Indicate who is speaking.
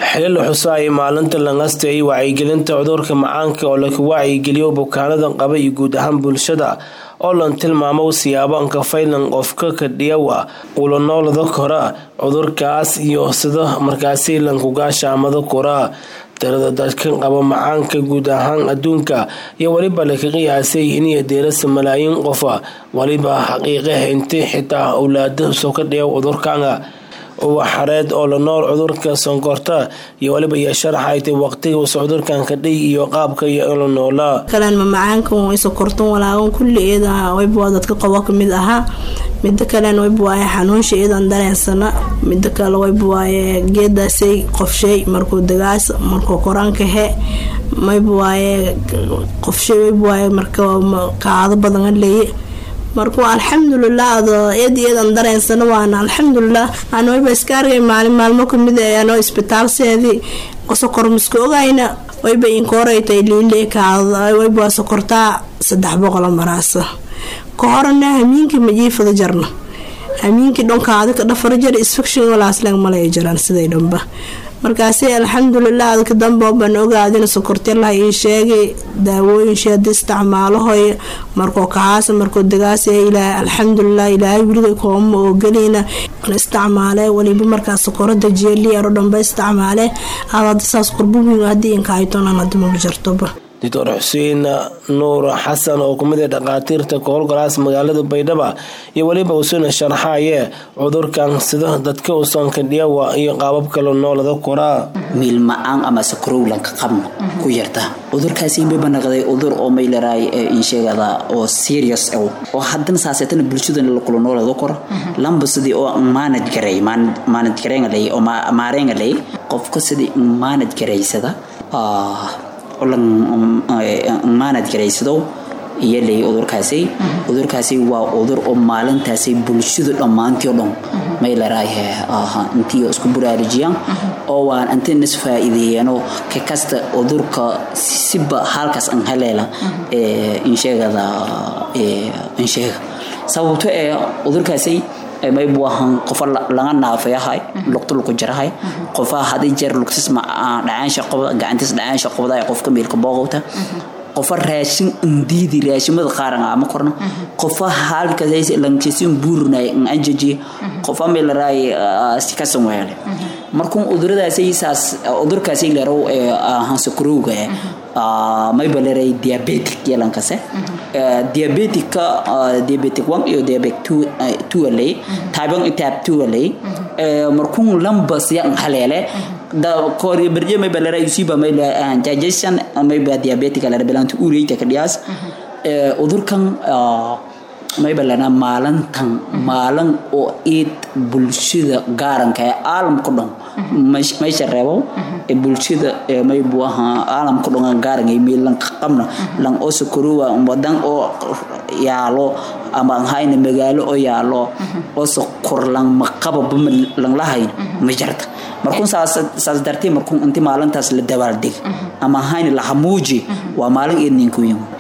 Speaker 1: xili la xuso ay maalinta langastay wacyigelinta cudurka macaanka oo laku wacyigeliyo bukaanada qaba iyo guud ahaan bulshada oo lan tilmaamo siyaabo ankafaylan qofka kadhiyawa ula noolada kora cudurkaas iyo sida markaasi lankugaashaamada kora tirada dadka qaba macaanka guud ahaan adduunka iyo weliba laka qiyaasay iniyo deerasa malaayiin qofa weliba xaqiiqah inti xitaa owlaada soo ka dhiya cudurkanga uwa xareed oo la nool cudurka sonkorta iyo waliba iyo sharaxaytay waqtiga usa cudurkan kadhay iyo qaabka iyo la noolaa
Speaker 2: kaleen mamacaanka way sokortan walaagan kulli iyada wayba dadka qabo kamid ahaa mida kalen wayba waaye xanuunsha iyadan dareensana mida kale wayba waaye geedaasay qofshay markuu dagaas markuu koraanka he mayba waaye qofshay wayba waaye marka kaado badan leeye markuu alxamdulilah ado iyad iyadan dareensana waana alxamdulilah aan wayba iska argay maalin maalmo kamid anoo isbitaalseedii sokor miska ogayna wayba inkooraytay liile kaada wayba sokortaa saddex boqola maraasa ka horana hamiinkii majiifada jarna hamiinkii dhonkaadi ka dhafar jar isfaction walaasleeg malay jaraan siday dhanba markaasi alxamdulilah adka dambe baan ogaadina sokortelaha ii sheegay daawooyinshii hadii isticmaalahoy markoo kacaasa markoo dagaasa ilaahay alxamdulilah ilaahay weliga kooma oo gelina isticmaale waliba markaa sokorada jeeliaro dhanba isticmaale aad saas qurbuwiin hadii inkahaytonan hadimaba jartoba
Speaker 1: doctor xuseen nuur xasan oo kumid a dhakhaatiirta kahowlgalaas magaalada baydhaba iyo weliba usuna sharxaye cudurkan sida dadka usanka dhiyawa iyo qaabab kale noolada koraa
Speaker 3: miilma-aan ama sakarowlanka qabno ku yarta cudurkaasi bayba naqday cudur oo maylaraay insheegada oo serious oo haddana saaseetana bulshadana lakula noolada kora lamba sidii oo maanad garay maanad gareengalay oo maareengalay qofka sidii maanad garaysada maanad garaysado iyo ley cudurkaasi cudurkaasi waa cudur oo maalintaasi bulshadu dhammaantii o dhan maylaraayhe intii isku buraarujiyaan oo waan inta nas faa'iideeyaanoo ka kasta cudurka siba halkaas an haleela insheegada insheega sababto ee cudurkaasi maybu ahaan qofa laga naafayahay lugta lagu jarahay qofa hadii jeer lugtis dhacaansha qobda gacantiis dhacaansha qobda qofka meelka booqowta qofa raashin indiidi raashimada qaaran ama korna qofa halkaas lankisin buurnay anjaji qofa meelaraay sikasan weele markuu cuduradaasi saas cudurkaasi leerow ahaan sakurowga mayba leeray diabetic yalankase diabetica diabetic one iyo diabetic two alay type one type two alay markuu lamba siya haleele da kori berje mayba leeray usiba mayba digestion mayba diabetic leeray bilanta ureyta kadhiyaas cudurkan mayba lana maalintan maalin oo iid bulshada gaaranka ee caalamka dhan meesha reebo ee bulshada maybu ahaa caalamka dhan gaaran meelan qabna lan oo sokoruwa wadan oo yaalo ama hayna magaalo oo yaalo oo sokor lan maqaba lan lahayn ma jarta markuu saas saas dartee markuu intii maalintaas la dabaaldeg ama hayna la hamuuji waa maalin idninku yimid